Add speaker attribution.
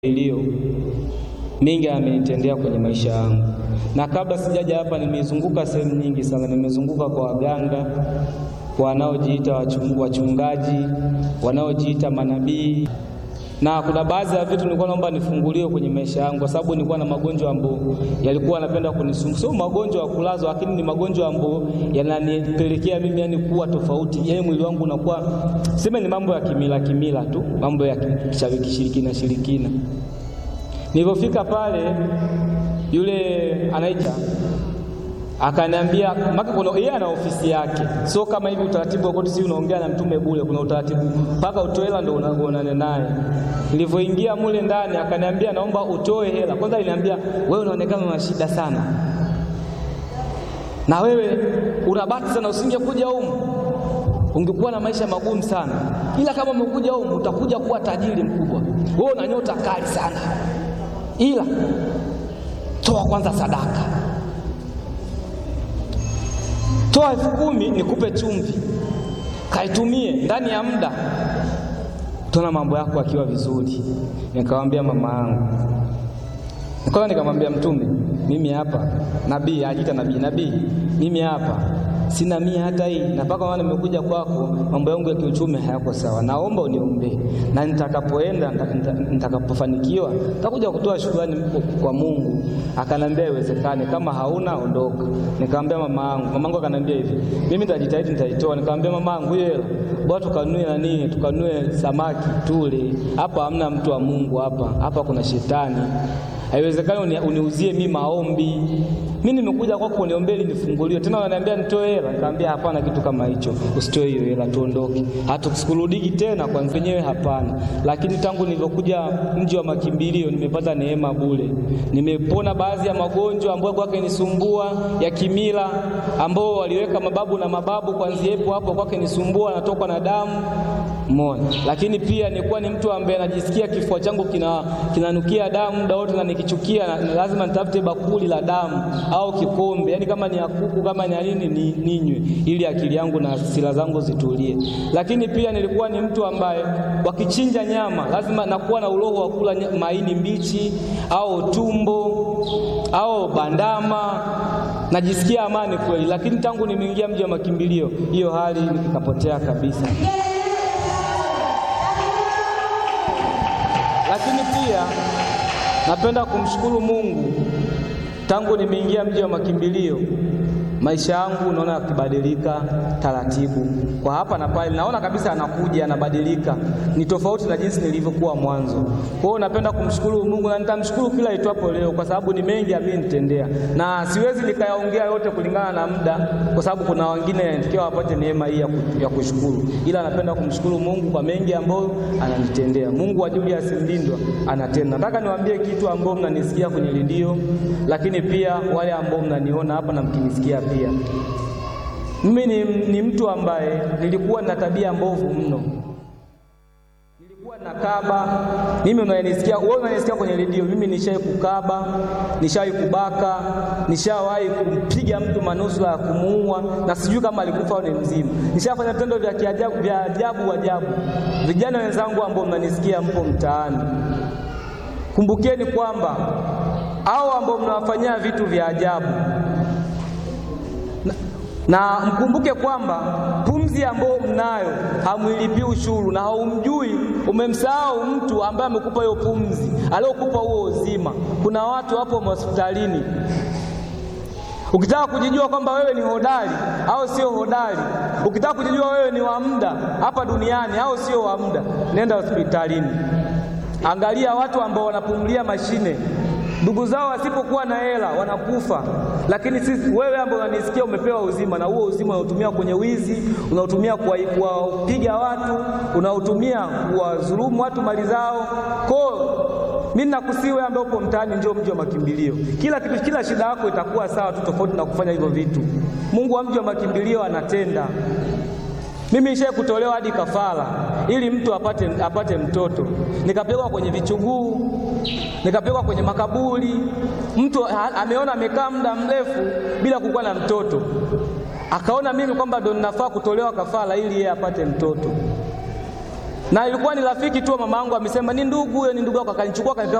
Speaker 1: iliyo mingi amenitendea kwenye maisha yangu, na kabla sijaja hapa nimezunguka sehemu nyingi sana. Nimezunguka kwa waganga, kwa wanaojiita wachungaji, wanaojiita manabii, na kuna baadhi ya vitu nilikuwa naomba nifunguliwe kwenye maisha yangu, kwa sababu nilikuwa na magonjwa ambayo yalikuwa yanapenda kunisumbua. Sio magonjwa ya kulazwa, lakini ni magonjwa ambayo yananipelekea mimi yani kuwa tofauti, yani mwili wangu unakuwa sema, ni mambo ya kimila kimila tu, mambo ya kishirikina shirikina. Nilipofika pale, yule anaita akaniambia maka, kuna yeye ana ofisi yake, sio kama hivi utaratibu wa koti, si unaongea na mtume bure. Kuna utaratibu mpaka utoe hela ndio unaonana naye. Nilivyoingia mule ndani, akaniambia naomba utoe hela kwanza. Aliniambia wewe unaonekana una shida sana, na wewe unabati sana, usingekuja humu ungekuwa na maisha magumu sana, ila kama umekuja humu utakuja kuwa tajiri mkubwa. Wewe una nyota kali sana, ila toa kwanza sadaka toa elfu kumi nikupe chumvi, kaitumie ndani ya muda, tuna mambo yako akiwa vizuri. Nikamwambia mama yangu, nikaona, nikamwambia Mtume, mimi hapa nabii, ajiita nabii, nabii, mimi hapa sina mia hata hii, na mpaka maana nimekuja kwako, mambo yangu ya kiuchumi hayako sawa, naomba uniombee, na nitakapoenda nitakapofanikiwa nitakuja kutoa shukrani kwa Mungu. Akanambia iwezekane, kama hauna ondoka. Nikamwambia mama yangu, mama yangu akanambia hivi, mimi nitajitahidi, nitaitoa. Nikamwambia mama yangu, hiyo hela bwana, tukanue nani, tukanue samaki tule. Hapa hamna mtu wa Mungu, hapa hapa kuna shetani Haiwezekani uniuzie mimi maombi. Mimi nimekuja kwako uniombee ili nifunguliwe. Tena wananiambia nitoe hela. Nikamwambia hapana, kitu kama hicho. Usitoe hiyo hela, tuondoke. Hatukurudiki tena kwa wenyewe, hapana. Lakini tangu nilivyokuja mji wa makimbilio nimepata neema bure. Nimepona baadhi ya magonjwa ambayo kwake nisumbua ya kimila, ambao waliweka mababu na mababu, kwanzia hapo hapo kwake nisumbua, natokwa na damu Mona. Lakini pia nilikuwa ni mtu ambaye najisikia kifua changu kina kinanukia damu muda wote, na nikichukia na lazima nitafute bakuli la damu au kikombe, yaani kama ni ya kuku kama ni nini ni, ninywe ili akili yangu na hasira zangu zitulie. Lakini pia nilikuwa ni mtu ambaye wakichinja nyama lazima nakuwa na uroho wa kula maini mbichi au tumbo au bandama, najisikia amani kweli. Lakini tangu nimeingia mji wa makimbilio hiyo hali ikapotea kabisa. Lakini pia napenda kumshukuru Mungu, tangu nimeingia mji wa makimbilio maisha yangu naona yakibadilika taratibu, kwa hapa na pale, naona kabisa anakuja anabadilika, ni tofauti na jinsi nilivyokuwa mwanzo. Kwa hiyo napenda kumshukuru Mungu na nitamshukuru kila itwapo leo, kwa sababu ni mengi amenitendea, na siwezi nikayaongea yote kulingana na muda, kwa sababu kuna wengine yanatakiwa wapate neema hii ya kushukuru, ila napenda kumshukuru Mungu kwa mengi ambayo ananitendea. Mungu wa Julius Mlindwa anatenda. Nataka niwaambie kitu ambao mnanisikia kwenye redio, lakini pia wale ambao mnaniona hapa na mkinisikia pia mimi ni, ni mtu ambaye nilikuwa na tabia mbovu mno. Nilikuwa na kaba. Mimi unanisikia wewe, unanisikia kwenye redio, mimi nishawahi kukaba, nishawahi kubaka, nishawahi kumpiga mtu manusura ya kumuua, na sijui kama alikufa au ni mzima. Nishafanya vitendo vya kiajabu vya ajabu ajabu. Vijana wenzangu ambao mnanisikia, mpo mtaani, kumbukeni kwamba hao ambao mnawafanyia vitu vya ajabu na, na mkumbuke kwamba pumzi ambayo mnayo hamwilipii ushuru, na haumjui, umemsahau mtu ambaye amekupa hiyo pumzi, aliyokupa huo uzima. Kuna watu hapo hospitalini, ukitaka kujijua kwamba wewe ni hodari au sio hodari, ukitaka kujijua wewe ni wa muda hapa duniani au sio wa muda, nenda hospitalini, angalia watu ambao wanapumulia mashine ndugu zao wasipokuwa na hela wanakufa, lakini sisi, wewe ambaye unanisikia, umepewa uzima, na huo uzima unautumia kwenye wizi, unautumia kuwapiga watu, unautumia kuwadhulumu watu mali zao. Kwa mimi nakusii wewe ambaye upo mtaani, njoo mji wa makimbilio. Kila kitu, kila shida yako itakuwa sawa tu, tofauti na kufanya hivyo vitu. Mungu wa mji wa makimbilio anatenda. Mimi nishaye kutolewa hadi kafara ili mtu apate, apate mtoto, nikapelekwa kwenye vichuguu, nikapelekwa kwenye makaburi. Mtu ameona amekaa muda mrefu bila kukuwa na mtoto, akaona mimi kwamba ndo ninafaa kutolewa kafara ili yeye apate mtoto. na ilikuwa ni rafiki tu wa mama yangu, amesema ni ndugu huyo, ni ndugu yako, akanichukua akanipeleka